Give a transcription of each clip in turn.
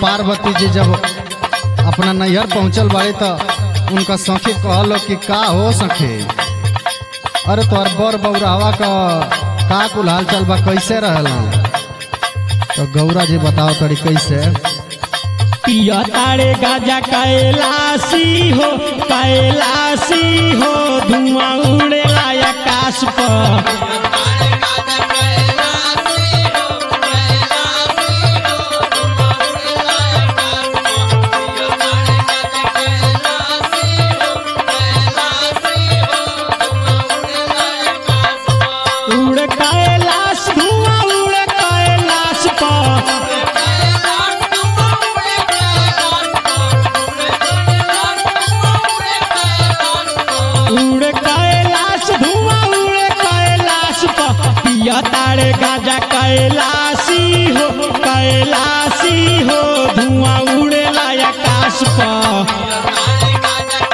पार्वती जी जब अपना नैहर पहुंचल बाड़ी तो उनका सखी कहलो कि का हो सखी अरे तोहर बर बौरावा का का कुल हाल चाल बा कैसे रहला तो गौरा जी बताओ तड़ी कैसे पिया तारे गाजा कैलासी हो कैलासी हो धुआं उड़ेला आकाश पर उड़ कैलाश धुआं उड़ कैलाश पर उड़ कैलाश धुआं उड़ कैलाश पर पिया तारे गाजा कैलाशी हो कैलाशी हो धुआं उड़ेला आकाश पर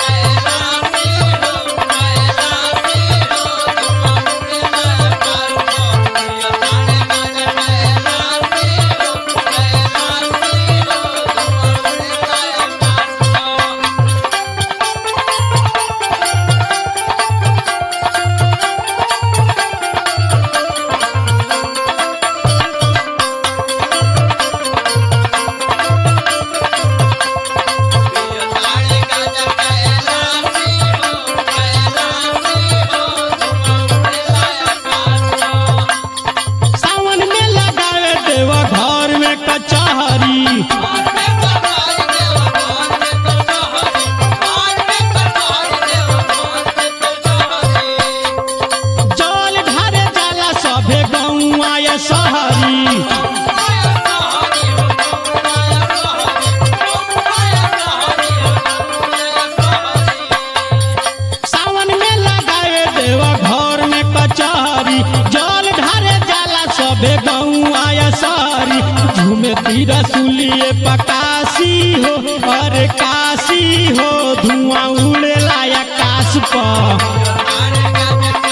सावन में लगावे देवा घर में कचहरी जल ढारे जाला सभे गौआ या शहरी सावन में लगावे देवा घर में कचहरी जल ढारे जाला सभे गौआ या शहरी झूमे तीरा सुलिए पकासी हो अरे काशी हो धुआं उड़ेला आकाश पर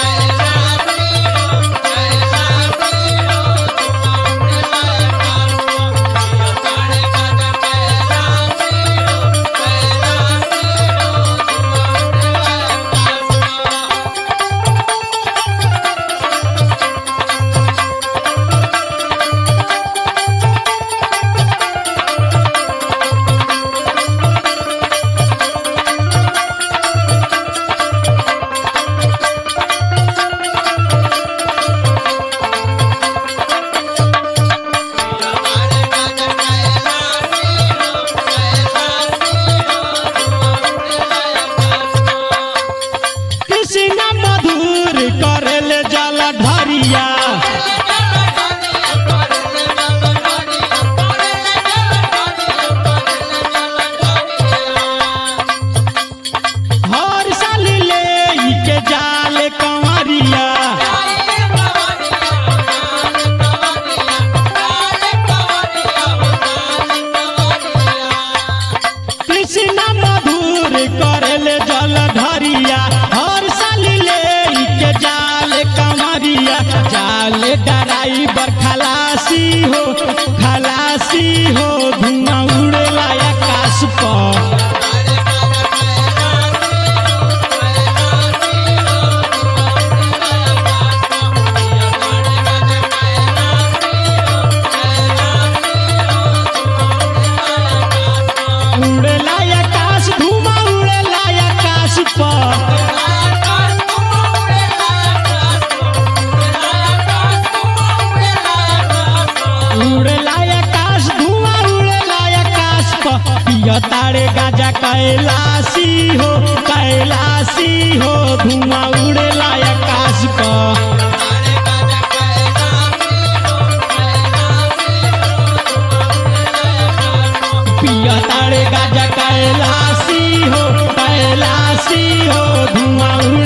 कृष्ण मधुर करेले जल ढरिया हर साल ले ई के जाल कंवरिया कृष्ण मधुर करेले जल ढरिया हर साल ले ई के जाल कंवरिया जाल डराइबर खलासी हो खलासी हो धुआं उड़ेला आकाश पर उड़ेला आकाश धुआं उड़ेला आकाश पर उड़ेला आकाश धुआं उड़ेला आकाश पर पिया तारे गाजा कैलाशी हो कैलाशी हो धुआं उड़ेला आकाश पर पिया तारे गाजा कैलाशी हो कैलाशी हो धुआं